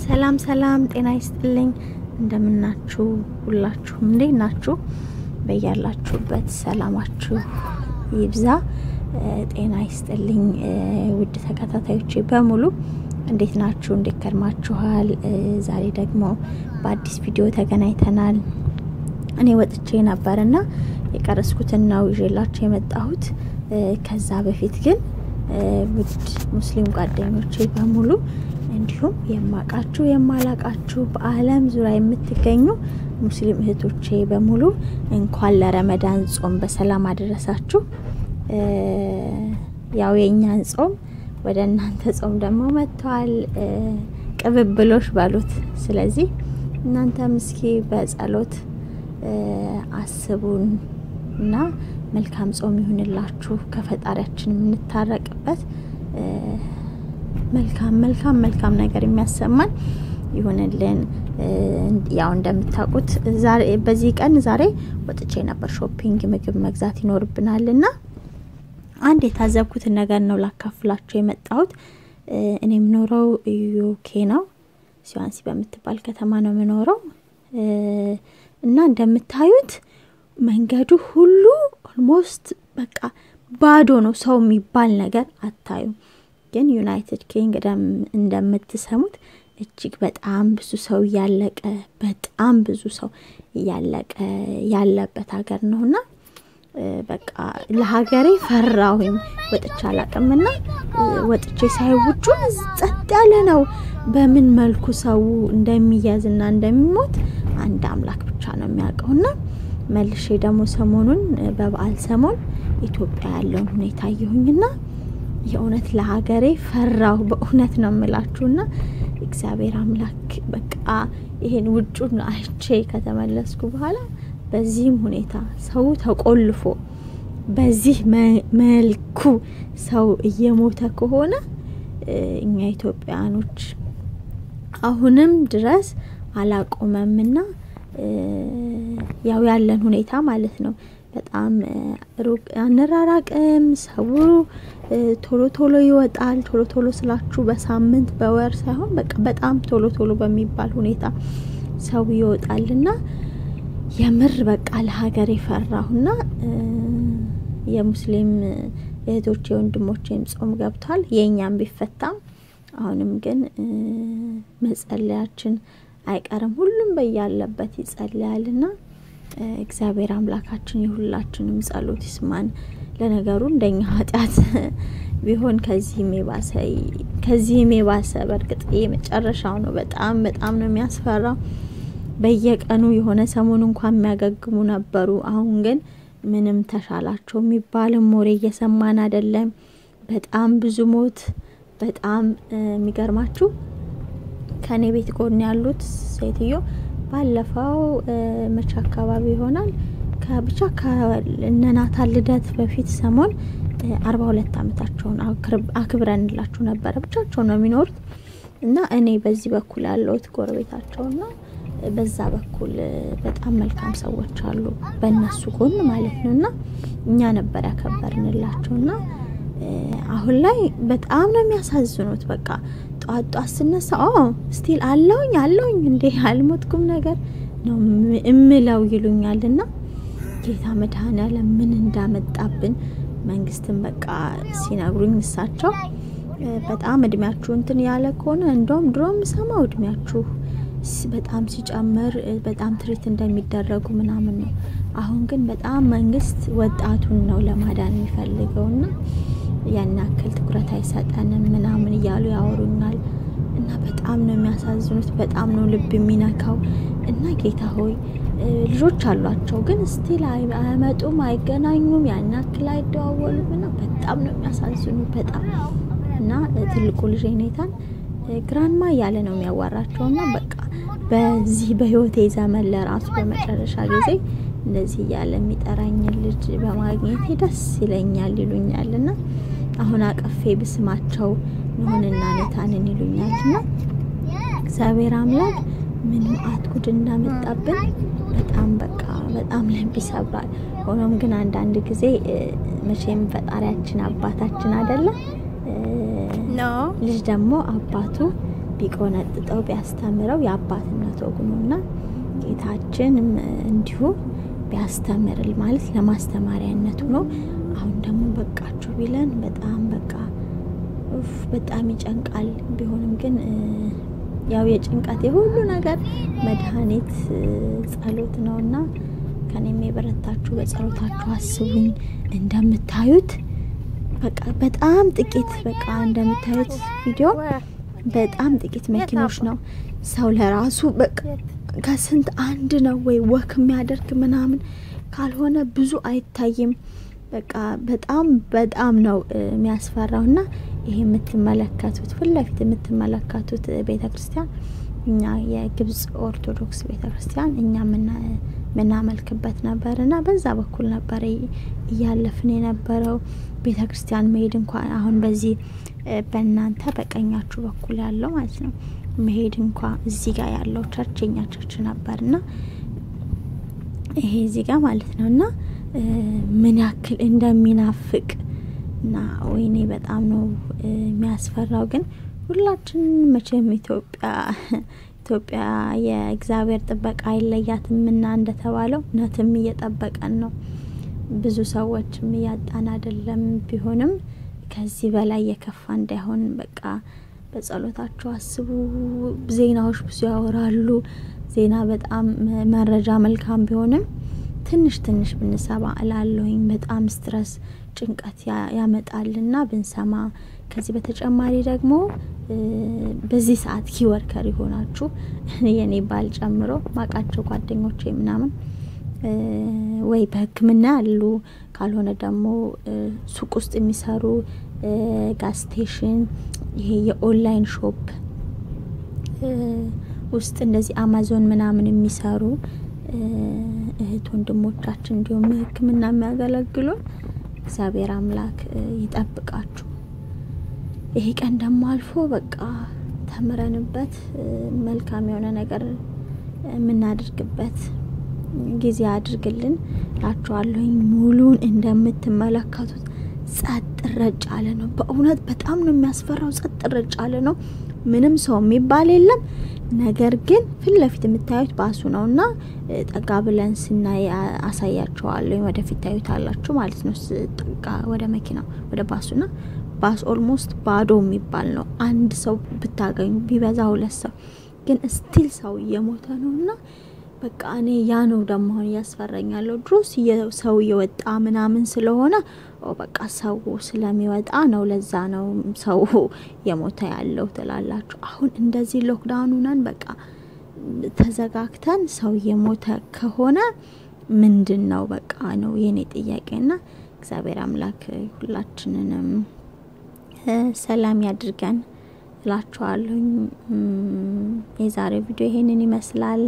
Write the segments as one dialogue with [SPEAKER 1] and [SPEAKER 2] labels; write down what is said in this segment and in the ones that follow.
[SPEAKER 1] ሰላም ሰላም፣ ጤና ይስጥልኝ። እንደምናችሁ ሁላችሁም እንዴት ናችሁ? በያላችሁበት ሰላማችሁ ይብዛ፣ ጤና ይስጥልኝ። ውድ ተከታታዮቼ በሙሉ እንዴት ናችሁ? እንዴት ከርማችኋል? ዛሬ ደግሞ በአዲስ ቪዲዮ ተገናኝተናል። እኔ ወጥቼ ነበርና የቀረስኩትን ነው ይዤላችሁ የመጣሁት። ከዛ በፊት ግን ውድ ሙስሊም ጓደኞቼ በሙሉ እንዲሁም የማቃችሁ የማላቃችሁ በዓለም ዙሪያ የምትገኙ ሙስሊም እህቶቼ በሙሉ እንኳን ለረመዳን ጾም በሰላም አደረሳችሁ። ያው የእኛን ጾም ወደ እናንተ ጾም ደግሞ መጥተዋል። ቅብብሎሽ በሉት። ስለዚህ እናንተም እስኪ በጸሎት አስቡን እና መልካም ጾም ይሁንላችሁ ከፈጣሪያችን የምንታረቅበት መልካም መልካም መልካም ነገር የሚያሰማን ይሁንልን። ያው እንደምታውቁት ዛሬ በዚህ ቀን ዛሬ ወጥቼ ነበር ሾፒንግ፣ ምግብ መግዛት ይኖርብናል እና አንድ የታዘብኩትን ነገር ነው ላካፍላችሁ የመጣሁት። እኔ የምኖረው ዩኬ ነው፣ ሲዋንሲ በምትባል ከተማ ነው የምኖረው እና እንደምታዩት መንገዱ ሁሉ ኦልሞስት በቃ ባዶ ነው። ሰው የሚባል ነገር አታዩም። ግን ዩናይትድ ኪንግደም እንደምትሰሙት እጅግ በጣም ብዙ ሰው እያለቀ በጣም ብዙ ሰው እያለቀ ያለበት ሀገር ነውና በቃ ለሀገሬ ፈራሁኝ። ወጥቼ አላቅምና ወጥቼ ሳይ ውጩን ጸጥ ያለ ነው። በምን መልኩ ሰው እንደሚያዝና እንደሚሞት አንድ አምላክ ብቻ ነው የሚያውቀውና መልሼ ደግሞ ሰሞኑን በበዓል ሰሞን ኢትዮጵያ ያለውን ሁኔታ አየሁኝና የእውነት ለሀገሬ ፈራሁ። በእውነት ነው የምላችሁና እግዚአብሔር አምላክ በቃ ይሄን ውጩን አይቼ ከተመለስኩ በኋላ በዚህም ሁኔታ ሰው ተቆልፎ በዚህ መልኩ ሰው እየሞተ ከሆነ እኛ ኢትዮጵያኖች አሁንም ድረስ አላቆመምና ያው ያለን ሁኔታ ማለት ነው። በጣም ሩቅ አንራራቅም። ሰው ቶሎ ቶሎ ይወጣል። ቶሎ ቶሎ ስላችሁ በሳምንት በወር ሳይሆን በቃ በጣም ቶሎ ቶሎ በሚባል ሁኔታ ሰው ይወጣልና የምር በቃ ለሀገር የፈራሁና የሙስሊም እህቶቼ ወንድሞቼም ጾም ገብቷል። የእኛም ቢፈታም አሁንም ግን መጸለያችን አይቀርም። ሁሉም በያለበት ይጸለያልና እግዚአብሔር አምላካችን የሁላችንም ጸሎት ይስማን። ለነገሩ እንደኛ ኃጢአት ቢሆን ከዚህም የባሰ ከዚህም የባሰ በእርግጥ የመጨረሻው ነው። በጣም በጣም ነው የሚያስፈራው። በየቀኑ የሆነ ሰሞኑ እንኳን የሚያገግሙ ነበሩ። አሁን ግን ምንም ተሻላቸው የሚባልም ወሬ እየሰማን አይደለም። በጣም ብዙ ሞት። በጣም የሚገርማችሁ ከኔ ቤት ጎን ያሉት ሴትዮ ባለፈው መቼ አካባቢ ይሆናል ከብቻ ከነናታን ልደት በፊት ሰሞን አርባ ሁለት አመታቸውን አክብረንላችሁ ነበረ። ብቻቸው ነው የሚኖሩት እና እኔ በዚህ በኩል ያለሁት ጎረቤታቸውና በዛ በኩል በጣም መልካም ሰዎች አሉ፣ በእነሱ ጎን ማለት ነው እና እኛ ነበር ያከበርንላቸው እና አሁን ላይ በጣም ነው የሚያሳዝኑት። በቃ ጧት ጧት ስነሳ ስቲል አለውኝ አለውኝ እንዴ አልሞትኩም ነገር ነው እምለው ይሉኛል። እና ጌታ መድኃኔዓለም ምን እንዳመጣብን መንግስትን በቃ ሲነግሩኝ እሳቸው በጣም እድሜያችሁ እንትን ያለ ከሆነ እንደውም ድሮ የምሰማው እድሜያችሁ በጣም ሲጨምር በጣም ትሪት እንደሚደረጉ ምናምን ነው። አሁን ግን በጣም መንግስት ወጣቱን ነው ለማዳን የሚፈልገውና ያን ያክል ትኩረት አይሰጠንም ምናምን እያሉ ያወሩኛል። እና በጣም ነው የሚያሳዝኑት። በጣም ነው ልብ የሚነካው። እና ጌታ ሆይ ልጆች አሏቸው፣ ግን ስቲል አያመጡም፣ አይገናኙም፣ ያን ያክል አይደዋወሉም። እና በጣም ነው የሚያሳዝኑ በጣም እና ትልቁ ልጅ ኔታን ግራንማ እያለ ነው የሚያዋራቸው እና በቃ በዚህ በህይወቴ ዘመን ለራሱ በመጨረሻ ጊዜ እንደዚህ እያለ የሚጠራኝ ልጅ በማግኘቴ ደስ ይለኛል ይሉኛል እና አሁን አቀፌ ብስማቸው ንሆንና ኔታንን ይሉኛል እና እግዚአብሔር አምላክ ምንም አትጉድ እንዳመጣብን በጣም በቃ በጣም ልብ ይሰብራል። ሆኖም ግን አንዳንድ ጊዜ መቼም ፈጣሪያችን አባታችን አይደለም ልጅ ደግሞ አባቱ ቢቆነጥጠው ቢያስተምረው የአባትነት ወግ ነው እና ጌታችን እንዲሁ ቢያስተምርል ማለት ለማስተማሪያነቱ ነው። አሁን ደግሞ በቃችሁ ቢለን በጣም በቃ በጣም ይጨንቃል። ቢሆንም ግን ያው የጭንቀት የሁሉ ነገር መድኃኒት ጸሎት ነው እና ከኔም የበረታችሁ በጸሎታችሁ አስቡኝ። እንደምታዩት በቃ በጣም ጥቂት በቃ እንደምታዩት ቪዲዮ በጣም ጥቂት መኪኖች ነው። ሰው ለራሱ በቃ ከስንት አንድ ነው ወይ ወክ የሚያደርግ ምናምን ካልሆነ ብዙ አይታይም። በቃ በጣም በጣም ነው የሚያስፈራው እና ይሄ የምትመለከቱት ፊት ለፊት የምትመለከቱት ቤተ ክርስቲያን እኛ የግብጽ ኦርቶዶክስ ቤተ ክርስቲያን እኛ የምናመልክበት ነበር እና በዛ በኩል ነበረ እያለፍን የነበረው ቤተ ክርስቲያን መሄድ እንኳን አሁን በዚህ በእናንተ በቀኛችሁ በኩል ያለው ማለት ነው መሄድ እንኳ እዚህ ጋር ያለው ቸርች የኛ ቸርች ነበር እና ይሄ እዚህ ጋር ማለት ነው እና ምን ያክል እንደሚናፍቅ እና ወይኔ በጣም ነው የሚያስፈራው። ግን ሁላችን መቼም ኢትዮጵያ ኢትዮጵያ የእግዚአብሔር ጥበቃ አይለያትም እና እንደተባለው እውነትም እየጠበቀን ነው። ብዙ ሰዎችም እያጣን አይደለም። ቢሆንም ከዚህ በላይ የከፋ እንዳይሆን በቃ በጸሎታችሁ አስቡ። ዜናዎች ብዙ ያወራሉ። ዜና በጣም መረጃ መልካም ቢሆንም ትንሽ ትንሽ ብንሰማ እላለሁኝ። በጣም ስትረስ ጭንቀት ያመጣልና ብንሰማ። ከዚህ በተጨማሪ ደግሞ በዚህ ሰዓት ኪወርከር የሆናችሁ የኔ ባል ጨምሮ ማቃቸው ጓደኞቼ ምናምን ወይ በሕክምና ያሉ ካልሆነ ደግሞ ሱቅ ውስጥ የሚሰሩ ጋዝ ስቴሽን፣ ይሄ የኦንላይን ሾፕ ውስጥ እንደዚህ አማዞን ምናምን የሚሰሩ እህት ወንድሞቻችን እንዲሁም ሕክምና የሚያገለግሉ እግዚአብሔር አምላክ ይጠብቃችሁ። ይሄ ቀን ደግሞ አልፎ በቃ ተምረንበት መልካም የሆነ ነገር የምናደርግበት ጊዜ አድርግልን ላችኋለሁኝ። ሙሉን እንደምትመለከቱት ጸጥ ረጭ አለ ነው። በእውነት በጣም ነው የሚያስፈራው። ጸጥ ረጭ አለ ነው። ምንም ሰው የሚባል የለም። ነገር ግን ፊት ለፊት የምታዩት ባሱ ነው እና ጠጋ ብለን ስናይ አሳያቸዋለሁ። ወደፊት ታዩታላችሁ ማለት ነው። ጠጋ ወደ መኪናው ወደ ባሱና ባስ ኦልሞስት ባዶ የሚባል ነው። አንድ ሰው ብታገኙ ቢበዛ ሁለት ሰው ግን ስቲል ሰው እየሞተ ነው እና በቃ እኔ ያ ነው ደግሞ አሁን እያስፈራኛለሁ። ድሮስ ሰው እየወጣ ምናምን ስለሆነ በቃ ሰው ስለሚወጣ ነው፣ ለዛ ነው ሰው የሞተ ያለው ትላላችሁ። አሁን እንደዚህ ሎክዳውኑ ነን በቃ ተዘጋግተን ሰው የሞተ ከሆነ ምንድን ነው በቃ ነው የኔ ጥያቄና እግዚአብሔር አምላክ ሁላችንንም ሰላም ያድርገን እላችኋለሁኝ። የዛሬው ቪዲዮ ይሄንን ይመስላል።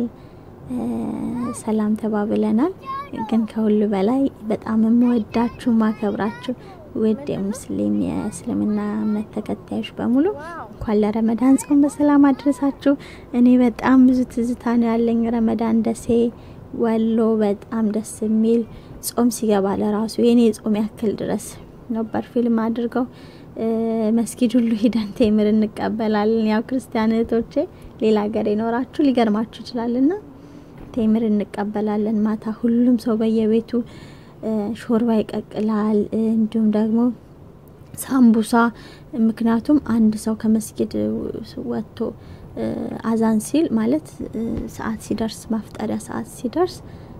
[SPEAKER 1] ሰላም ተባብለናል። ግን ከሁሉ በላይ በጣም የምወዳችሁ ማከብራችሁ ውድ የሙስሊም የእስልምና እምነት ተከታዮች በሙሉ እንኳን ለረመዳን ጾም በሰላም አድረሳችሁ። እኔ በጣም ብዙ ትዝታ ነው ያለኝ። ረመዳን ደሴ ወሎ በጣም ደስ የሚል ጾም ሲገባ ለራሱ የኔ ጾም ያክል ድረስ ነበር ፊልም አድርገው መስጊድ ሁሉ ሂደን ቴምር እንቀበላለን። ያው ክርስቲያን እህቶቼ ሌላ ሀገር የኖራችሁ ሊገርማችሁ ይችላልና ቴምር እንቀበላለን። ማታ ሁሉም ሰው በየቤቱ ሾርባ ይቀቅላል፣ እንዲሁም ደግሞ ሳምቡሳ። ምክንያቱም አንድ ሰው ከመስጊድ ወጥቶ አዛን ሲል ማለት ሰዓት ሲደርስ ማፍጠሪያ ሰዓት ሲደርስ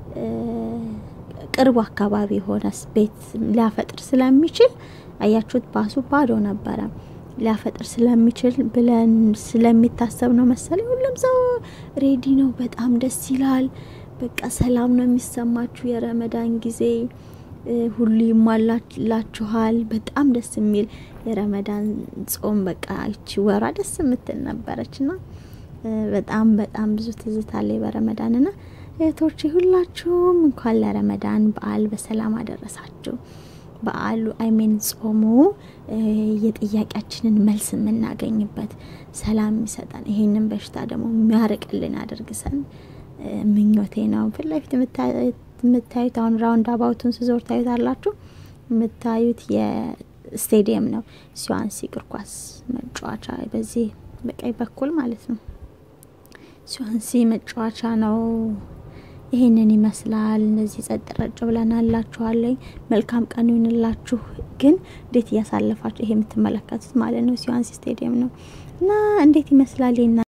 [SPEAKER 1] ቅርቡ አካባቢ የሆነ ቤት ሊያፈጥር ስለሚችል አያችሁት፣ ባሱ ባዶ ነበረ። ሊያፈጥር ስለሚችል ብለን ስለሚታሰብ ነው መሰለኝ ሁሉም ሰው ሬዲ ነው። በጣም ደስ ይላል። በቃ ሰላም ነው የሚሰማችሁ። የረመዳን ጊዜ ሁሉ ይሟላላችኋል። በጣም ደስ የሚል የረመዳን ጾም በቃ ይቺ ወሯ ደስ የምትል ነበረች እና በጣም በጣም ብዙ ትዝታ አለኝ በረመዳን ና እህቶቼ ሁላችሁም እንኳን ለረመዳን በዓል በሰላም አደረሳችሁ። በዓሉ አይሜን ጾሙ የጥያቄያችንን መልስ የምናገኝበት ሰላም የሚሰጠን ይሄንን በሽታ ደግሞ የሚያርቅልን ያደርግሰን ምኞቴ ነው። ፊት ለፊት የምታዩት አሁን ራውንድ አባውቱን ስዞር ታዩታላችሁ። የምታዩት የስቴዲየም ነው፣ ሲዋንሲ እግር ኳስ መጫወቻ። በዚህ በቀኝ በኩል ማለት ነው። ስዋንሲ መጫወቻ ነው። ይሄንን ይመስላል። እነዚህ ጸጥ ረጭ ብለን አላችኋለኝ። መልካም ቀን ይሁንላችሁ። ግን እንዴት እያሳለፋችሁ ይሄ የምትመለከቱት ማለት ነው ስዋንሲ ስቴዲየም ነው እና እንዴት ይመስላል